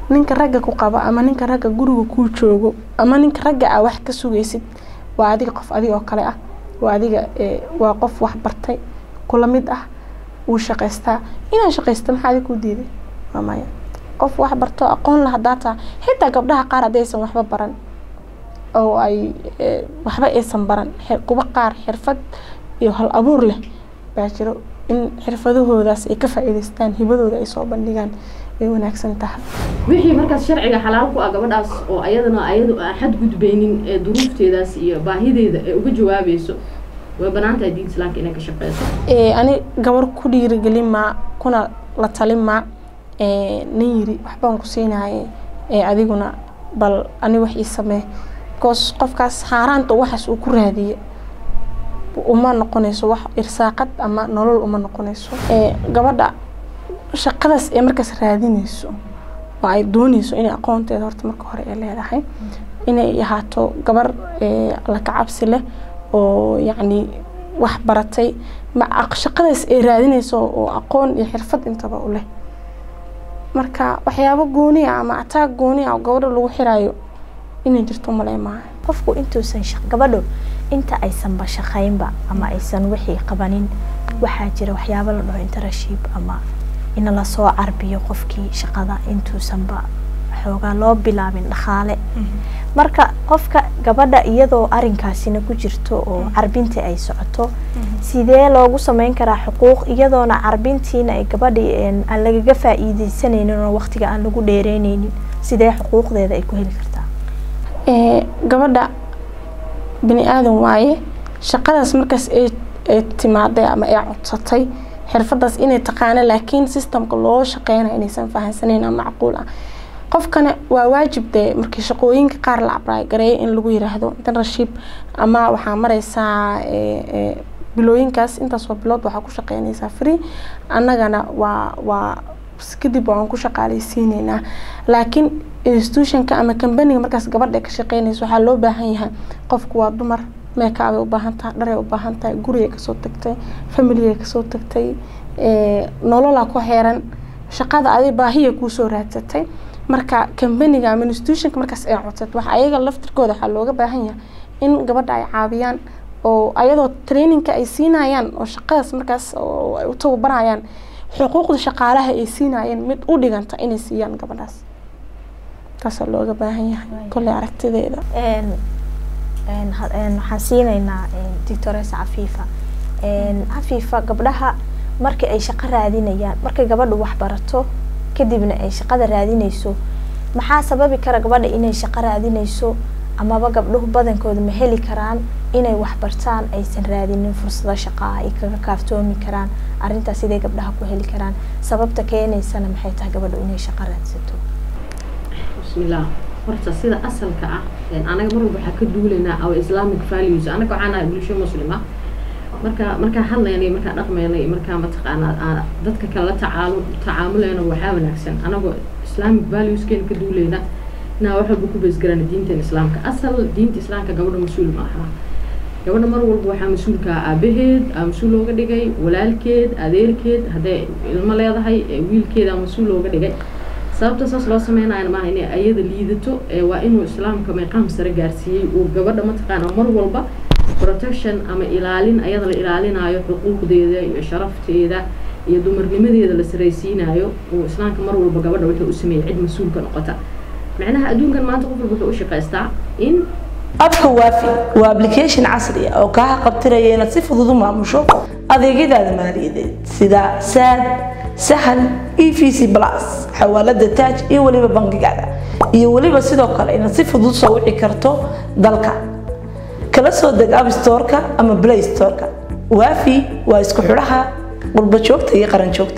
ninka ragga ku qabo ama ninka ragga guriga kuu joogo ama ninka ragga aa wax ka sugaysid waa adiga qof adiga oo kale ah waa adiga waa qof wax bartay kula mid ah wuu shaqaystaa inaan shaqaysta maxaa adiga kuu diiday waa maya qof wax barto aqoon la hadaa taa xitaa gabdhaha qaar haddaysan waxba baran oo ay waxba aysan baran kuwa qaar xirfad iyo hal abuur leh baa jiro in xirfadahoodaas ay ka faa'iidaystaan hibadooda ay soo bandhigaan ay wanaagsan tahay wixii markaas sharciga xalaal ku ah gabadhaas oo ayadana ayadu aan xadgudbaynin ee duruufteedaas iyo baahideeda ee uga jawaabayso way banaan tahay diinta islaamka inay ka shaqeyso ani gabar ku dhiirigelin maa kuna la talin maa nin yiri waxbaan ku siinaye adiguna bal ani wax ii samee bcause qofkaas haaraanta waxaas uu ku raadiye uma noqonayso wax irsaaqad ama nolol uma noqonayso gabadha shaqadaas ee markaas raadinayso oo ay doonayso inay aqoonteeda horta marka hore ay leedahay inay ahaato gabar la kacabsi leh oo yacni wax baratay shaqadaas ay raadinayso oo aqoon iyo xirfad intaba u leh marka waxyaabo gooni ah ama ataag gooni ah oo gabadha lagu xiraayo inay jirto malay maaha qofku intuusan gabadho inta aysanba shaqaynba ama aysan wixii qabanin waxaa jira waxyaabo la dhaho interaship ama in lasoo carbiyo qofkii shaqada intuusanba xoogaa loo bilaabin dhaqaale marka qofka gabadha iyadoo arinkaasina ku jirto oo carbintii ay socoto sidee loogu sameyn karaa xuquuq iyadoona carbintiina ay gabadhii aan lagaga faa'iideysanaynin oo waqtiga aan lagu dheereyneynin sidee xuquuqdeeda ay ku heli kartaa gabadha bini aadan waaye shaqadaas markaas ay timaaday ama ay codsatay xirfadaas inay taqaana laakiin systemka loo shaqeynaya inaysan fahansaneyn ama macquul ah qofkana waa waajib dee markii shaqooyinka qaar la abraagareeya in lagu yiraahdo interaship ama waxaa mareysaa bilooyinkaas intaasoo bilood waxaa ku shaqeynaysaa free annagana waa waa kadib waan ku shaqaaleysiineynaa laakiin institutionka ama companiga markaas gabadha ka shaqeynaysa waxaa loo baahan yahay qofku waa dumar meekaabay u baahan tahay dharay u baahan tahay gurigay kasoo tagtay familigay kasoo tagtay nololaa ku xeeran shaqada adi baahiya kuusoo raadsatay marka companiga ama institutionka markaas ay codsat waxa ayaga laftirkooda waxaa looga baahan yahay in gabadha ay caawiyaan oo ayadoo trainingka ay siinayaan oo shaqadaas markaas oo ay u tababarayaan xuquuqda shaqaalaha ay siinayeen mid u dhiganta inay siiyaan gabadhaas taasaa looga baahan yahay kolley aragtideeda waxaan siinaynaa doctoresa cafiifa cafiifa gabdhaha markii ay shaqo raadinayaan markay gabadhu wax barato kadibna ay shaqada raadinayso maxaa sababi kara gabadha inay shaqo raadinayso amaba gabdhuhu badankooda ma heli karaan inay wax bartaan aysan raadinin fursado shaqaa ay kaga kaaftoomi karaan arrintaas siday gabdhaha ku heli karaan sababta keenaysana maxay tahay gabadhu inay shaqo raadsato bismillaah horta sida asalka ah anaga mar walba waxaa ka duulaynaa our islamic values anaga waxaan ahay bulsho muslima marka markaa hadlaynay markaa dhaqmaynay markaa mataqaanaa dadka kale la tacaalu tacaamulayna waxaa wanaagsan anagoo islamic valueskeena ka duulayna inaa wax walba ku beesgarana diinteena islaamka asal diinta islaamka gabadha mas-uul ma aha gabadha mar walba waxaa mas-uulka aabaheed aa mas-uul looga dhigay walaalkeed adeerkeed hadday ilmo leedahay wiilkeeda mas-uul looga dhigay sababta saas loo sameynaya maaha inay ayada liidato waa inuu islaamka meeqaam sare gaarsiiyey uu gabadha mataqaana mar walba protection ama ilaalin ayada la ilaalinayo xuquuqdeeda iyo sharafteeda iyo dumarnimadeeda la saraysiinayo uu islaamka mar walba gabadha wuxuu u sameeyey cid mas-uulka noqota macnaha adduunkan maanta qof walba wuxuu u shaqaystaa in abka waafi waa application casri ah oo kaa qabtiraya inaad si fudud u maamusho adeegyadaada maaliyadeed sida saad sahal e v c plus xawaalada taaj iyo weliba bangigaada iyo weliba sidoo kale inaad si fudud soo wici karto dalka kala soo deg app storeka ama play storeka waafi waa isku xidhaha qurba joogta iyo qaran joogta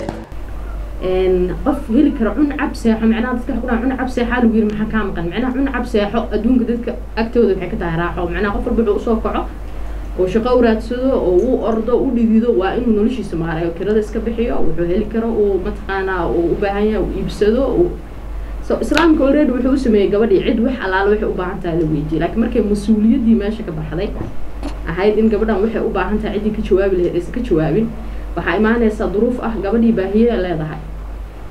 qof heli kara cun cab seexo macnaha dadka ku cun cab seexaa lagu yiri maxaa kaa maqan macnaha cun cab seexo adduunka dadka agtooda waxay ka tahay raaxo macnaha qof walba wuxuu usoo kaco oo shaqo u raadsado oo uu ordo u dhidido waa inuu noloshiisa maarayo kirada iska bixiyo wuxuu heli karo uu mataqaanaa uu u baahan yahay uu iibsado so islaamka already wuxuu u sameeyey gabadhii cid wax alaala waxay u baahan tahay la weydiiyey laakiin markay mas-uuliyaddii meesha ka baxday ahayd in gabadhan waxay u baahan tahay ciddii ka jawaabi lahayd aysan ka jawaabin waxaa imaanaysaa duruuf ah gabadhii baahiye leedahay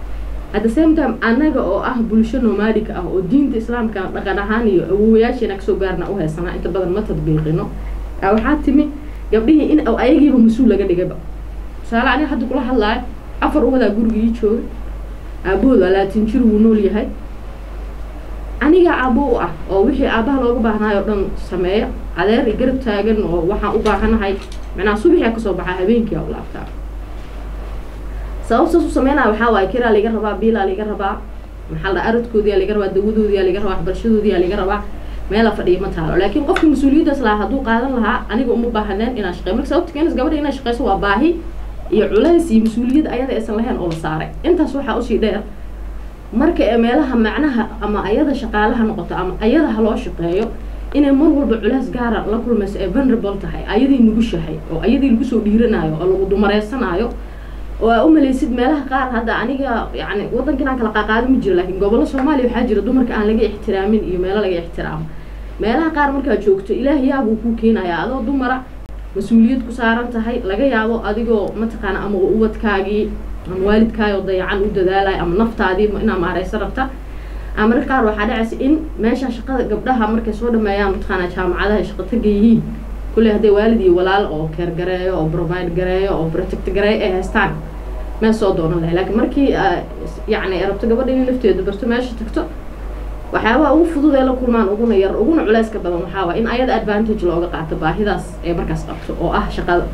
at the same time anaga oo ah bulsho nomadic ah oo diinta islaamka dhaqan ahaan iyo awowayaasheena kasoo gaarna u haysanaa inta badan ma tadbiiqino waxaa timi gabdhihii in ayagiiba mas-uul laga dhigayba tusaale aniga hadda kula hadlaayo afar ubadaa gurigii jooga aabahood waa laatin jir wuu nool yahay aniga aabo u ah oo wixii aabaha looga baahnaay oo dhan sameeya adeer i garab taagan oo waxaan u baahanahay macnaha subaxia kasoo baxaa habeenkia u laabtaa sababtaas u sameynaya waxaa waaye kiraa laga rabaa biilaa laga rabaa maxaa la aradkoodiyaa laga rabaa dawadoodiyaa laga rabaa waxbarashadoodiyaa laga rabaa meela fadhiya ma taalo laakiin qofka mas-uuliyaddaas lahaa hadduu qaadan lahaa aniga uma baahaneen inaan shaqeyo marka sababta keenaysa gabadha inay shaqeyso waa baahi iyo culays iyo mas-uuliyad ayada aysan lahayn oo la saaray intaas waxaa usii dheer marka ee meelaha macnaha ama ayada shaqaalaha noqoto ama ayada ha loo shaqeeyo inay mar walba culays gaara la kulmayso ee vulnerable tahay ayadii nugushahay oo ayadii lagu soo dhiiranayo oo lagu dumareysanaayo oo aa u malaysid meelaha qaar hadda aniga yani wadankan aan kala qaaqaado ma jiro laakiin gobollo soomaaliya waxaa jira dumarka aan laga ixtiraamin iyo meelo laga ixtiraamo meelaha qaar markaad joogto ilaah yaabuu kuu keenayaa adoo dumara mas-uuliyad ku saaran tahay laga yaabo adigoo mataqaana ama ubadkaagii ama waalidkaayoo dayacan u dadaalaya ama naftaadii inaa maareysa rabta ama marka qaar waxaa dhacaysa in meesha shaqada gabdhaha markay soo dhameeyaan mataqaana jaamacadaha ay shaqo taga yihiin kulley hadday waalid iyo walaal oo keer gareeyo oo provide gareeyo oo protect gareeyo ay haystaan meel soo doonan lahay laakiin markii yacni ay rabto gabadha inay lafteedu barto meesha tagto waxyaabaha ugu fudud ee la kulmaan uguna yar uguna culeyska badan waxaa waa in ayada advantage looga qaato baahidaas ee markaas qabto oo ah shaqada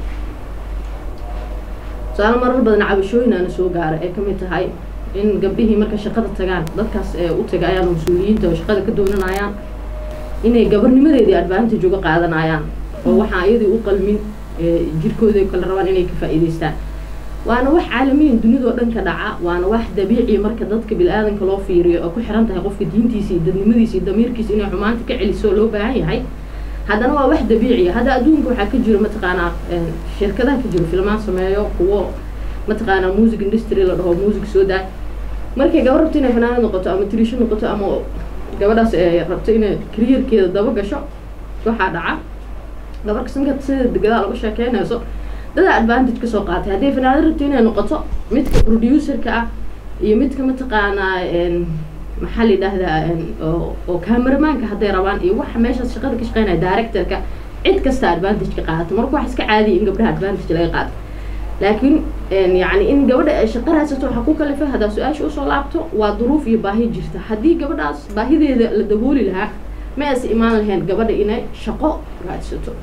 su-aal marar badan cabashooyin aana soo gaara ee kamid tahay in gabdhihii marka shaqada tagaan dadkaas ee u tagayaan oo mas-uuliyiinta oo shaqada ka doonanayaan inay gabarnimadeedii advantage uga qaadanayaan oo waxaa iyadii u qalmin jirkooda kale rabaan inay ka faa'iidaystaan waana wax caalamiyan dunidao dhan ka dhaca waana wax dabiici marka dadka bil-aadanka loo fiiriyo oo ku xiran tahay qofka diintiisa iyo dadnimadiisa iyo damiirkiisa inay xumaanta ka celiso loo baahan yahay haddana waa wax dabiiciya hadda adduunka waxaa ka jiro mataqaanaa shirkadaha ka jiro filmaan sameeyo kuwo mataqaanaa music industry la dhaho music soo daa markay gaba rabto inay fanaanad noqoto ama trisho noqoto ama gabadhaas rabto inay kariyarkeeda daba gasho waxaa dhaca gabar kasanka sida degadaa lagu sheekeynayso dadaa advantage kasoo qaatay hadday fanaanad rabto inay noqoto midka producerka ah iyo midka mataqaanaa maxaa la yidhaahdaa oo cameramaanka hadday rabaan iyo waxa meeshaas shaqada ka shaqeynaya directorka cid kasta advantage ka qaadato marka wax iska caadiya in gabdhaha advantage laga qaato laakiin yani in gabadha ay shaqo raadsato waxaa ku kalifay haddaa su-aasha usoo laabto waa duruuf iyo baahi jirta haddii gabadhaas baahideeda la dabooli lahaa ma aysa imaan lahayn gabadha inay shaqo raadsato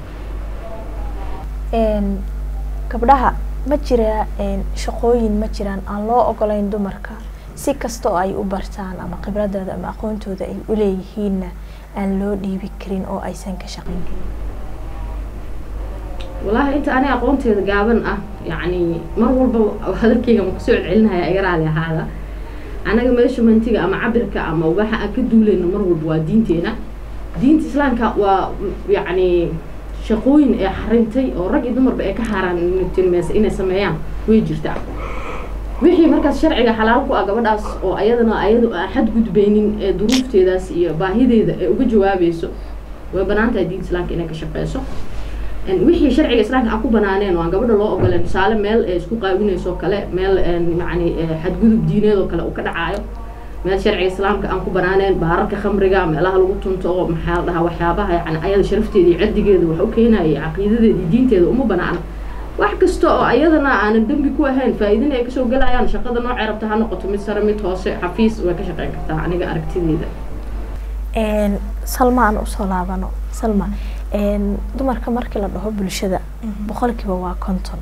gabdhaha ma jira shaqooyin ma jiraan aan loo ogolayn dumarka si kasta oo ay u bartaan ama khibradooda ama aqoontooda ay u leeyihiinna aan loo dhiibi karin oo aysan ka shaqayn karin wallaahi inta aniga aqoonteeda gaaban ah yacni mar walba hadalkeyga ma kusoo celcelinaya iga raali ahaada anaga meeshumantiga ama cabirka ama waxa aan ka duulayno mar walba waa diinteena diinta islaamka waa yacni shaqooyin ee xarintay oo rag iyo dumarba ay ka xaaraantilmeysa inay sameeyaan way jirtaa wixii markaas sharciga xalaal ku ah gabadhaas oo ayadana ayadu aan xadgudbeynin ee duruufteedaas iyo baahideeda ee uga jawaabayso way banaan tahay diinta islaamka inay ka shaqeyso wixii sharciga islaamka aan ku banaaneen oo aan gabadha loo ogoleen tusaale meel ee isku qaawinayso kale meel yani xadgudub diineed oo kale uu ka dhacaayo meel sharciga islaamka aan ku banaaneen baararka khamriga meelaha lagu tunto oo maxaa la dhahaa waxyaabaha yani ayada sharafteeda iyo caddigeeda wax u keenaya caqiidadeeda iyo diinteeda uma banaana wax kasta oo ayadana aanan dembi ku ahayn faa-iidina ay kasoo gelayaan shaqada noocay rabta ha noqoto mid sare mid hoose xafiis way ka shaqeyn kartaa aniga aragtideeda salma aan usoo laabano salma dumarka markii la dhaho bulshada boqolkiiba waa konton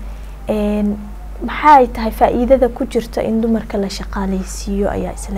maxay tahay faa-iidada ku jirta in dumarka la shaqaaleysiiyo ayaa is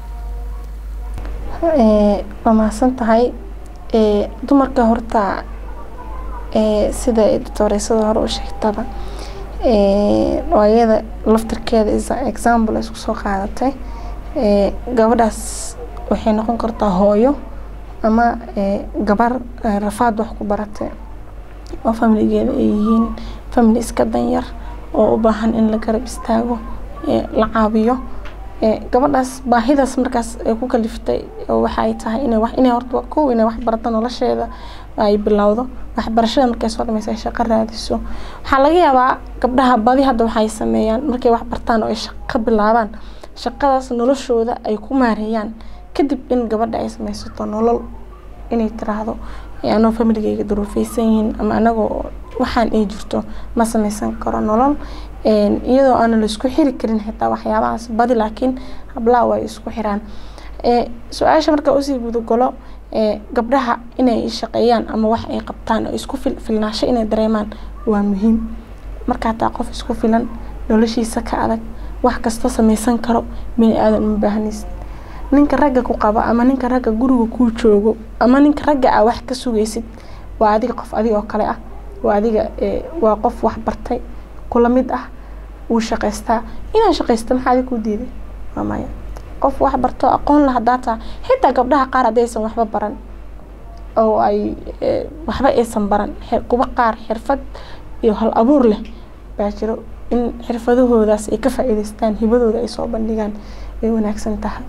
leedahay waa mahadsan tahay dumarka horta sida doctoreysada hore u sheegtaba oo iyada laftarkeeda example isku soo qaadatay gabadhaas waxay noqon kartaa hooyo ama gabar rafaad wax ku baratay oo familigeeda ay yihiin family iska danyar oo u baahan in la garab istaago la caawiyo gabadhaas baahidaas markaas ay ku kaliftay waxay tahay inay wax inay horta kow inay wax barato nolosheeda ay bilowdo waxbarashada markay soo dhamaysa ay shaqo raadiso waxaa laga yaabaa gabdhaha badi hadda waxay sameeyaan markay wax bartaan oo ay shaqo bilaabaan shaqadaas noloshooda ay ku maareeyaan kadib in gabadha ay sameysato nolol inay tiraahdo anoo familigeyga duruufeysan yihiin ama anagoo waxaan ay jirto ma sameysan karo nolol iyadoo aan laisku xiri karin xitaa waxyaabahaas badi laakiin hablaha way isku xiraan su-aasha markaa usii gudagalo gabdhaha inay shaqeeyaan ama wax ay qabtaan oo isku filnaasho inay dareemaan waa muhiim markaa taa qof isku filan noloshiisa ka adag wax kasta sameysan karo bini aadan uma baahnaysid ninka ragga ku qaba ama ninka ragga guriga kuu joogo ama ninka ragga ah wax ka sugaysid waa adiga qof adiga oo kale ah waa adiga waa qof wax bartay kula mid ah wuu shaqaystaa inaan shaqaysta maxaa adiga kuu diiday waa maya qof wax barto aqoon la hadaa taa xitaa gabdhaha qaar haddaysan waxba baran oo ay waxba aysan baran kuwa qaar xirfad iyo hal abuur leh baa jiro in xirfadahoodaas ay ka faa-iideystaan hibadooda ay soo bandhigaan ay wanaagsan tahay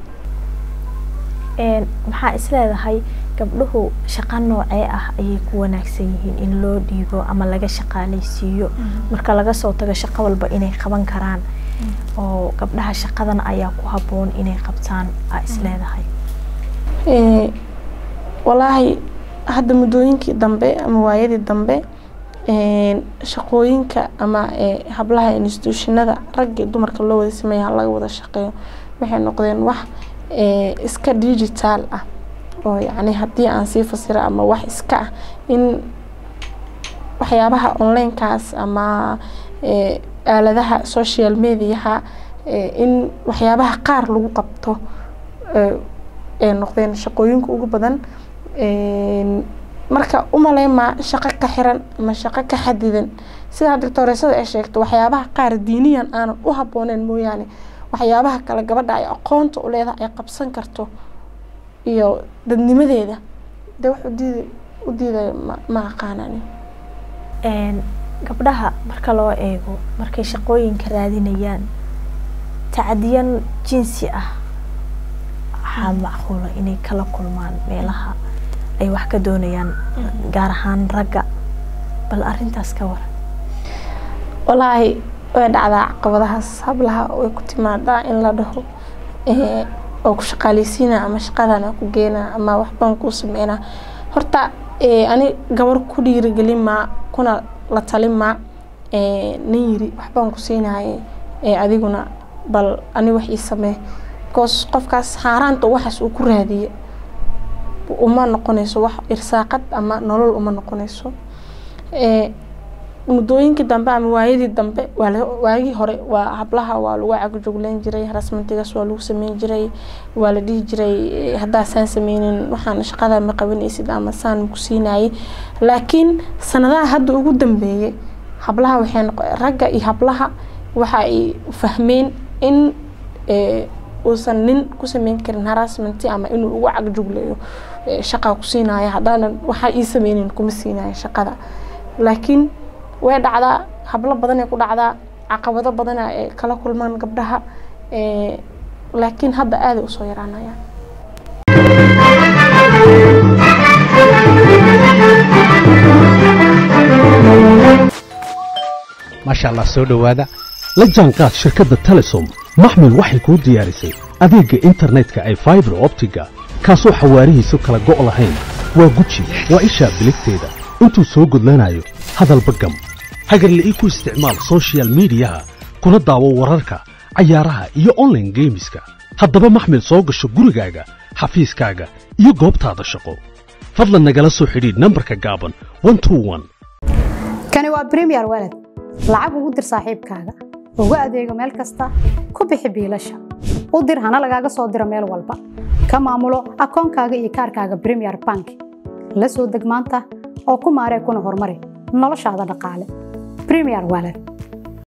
maxaa isleedahay gabdhuhu shaqo noocee ah ayay ku wanaagsan yihiin in loo dhiibo ama laga shaqaaleysiiyo marka laga soo tago shaqo walba inay qaban karaan oo gabdhaha shaqadan ayaa ku haboon inay qabtaan aa isleedahay walaahi hadda muddooyinkii dambe ama waayadii dambe shaqooyinka ama hablaha instituushinada ragga dumarka loo wada sameeya laga wada shaqeeyo waxay noqdeen wax iska digitaal ah oo yacni haddii aan sii fasiro ama wax iska ah in waxyaabaha onlinekaas ama aaladaha social mediaha in waxyaabaha qaar lagu qabto ay noqdeen shaqooyinka ugu badan marka umaleymaa shaqo ka xiran ama shaqo ka xadidan sidaa doctooreysada ay sheegto waxyaabaha qaar diiniyan aanan u habooneen mooyaane waxyaabaha kale gabadha ay aqoonta u leedahay ay qabsan karto iyo dadnimadeeda de wax udiid u diidayo ma ma aqaanani gabdhaha marka loo eego markay shaqooyinka raadinayaan tacdiyan jinsi ah waxaa macquula inay kala kulmaan meelaha ay wax ka doonayaan gaar ahaan ragga bal arintaas ka waran walaahi way dhacdaa caqabadahaas hablaha way ku timaadaa in la dhaho oo ku shaqaaleysiina ama shaqadan ku geena ama waxbaan kuu sameynaa horta ani gabar ku dhiirigelin maa kuna la talin maa nin yiri waxbaan ku siinaye adiguna bal ani wax ii samee bcause qofkaas xaaraanta waxaas uu ku raadiye uma noqonayso wax irsaaqad ama nolol uma noqonayso muddooyinkii dambe ama waayadii dambe waagii hore waa hablaha waa lagu cagjugleyn jiray harasmantigaas waa lagu sameyn jiray waa la dhihi jiray haddaa saan sameynin waxaan shaqada ma qabanaysid ama saan ku siinayay laakiin sanadaha hadda ugu dambeeyay hablaha waxay ragga iyo hablaha waxa ay fahmeen in uusan nin ku sameyn karin harassment ama inuu ugu cagjugleeyo shaqa ku siinaya haddaanan waxaa ii sameynin kuma siinaya shaqada laakiin way dhacdaa hablo badanay ku dhacdaa caqabado badana ay kala kulmaan gabdhaha laakiin hadda aaday usoo yaraanayaan maasha allah soo dhowaada la jaanqaad shirkadda telesom maxmil waxay kuu diyaarisay adeegga internetka ay faibar optiga kaasoo xawaarihiisu kala go' lahayn waa guji waa ishaa biligteeda intuu soo gudlanayo hadalba gam hagarle ii ku isticmaal sochial midiyaha kuna daawo wararka cayaaraha iyo onlaine geemiska haddaba maxmil soo gasho gurigaaga xafiiskaaga iyo goobtaada shaqo fadlan nagala soo xidhiidh nambarka gaaban kani waa bremiyer waled lacag ugu dir saaxiibkaaga ugu adeego meel kasta ku bixi biilasha u dir hana lagaaga soo diro meel walba ka maamulo akoonkaaga iyo kaarkaaga bremiyer bank la soo deg maanta oo ku maaree kuna horumari noloshaada dhaqaale bremiyer waled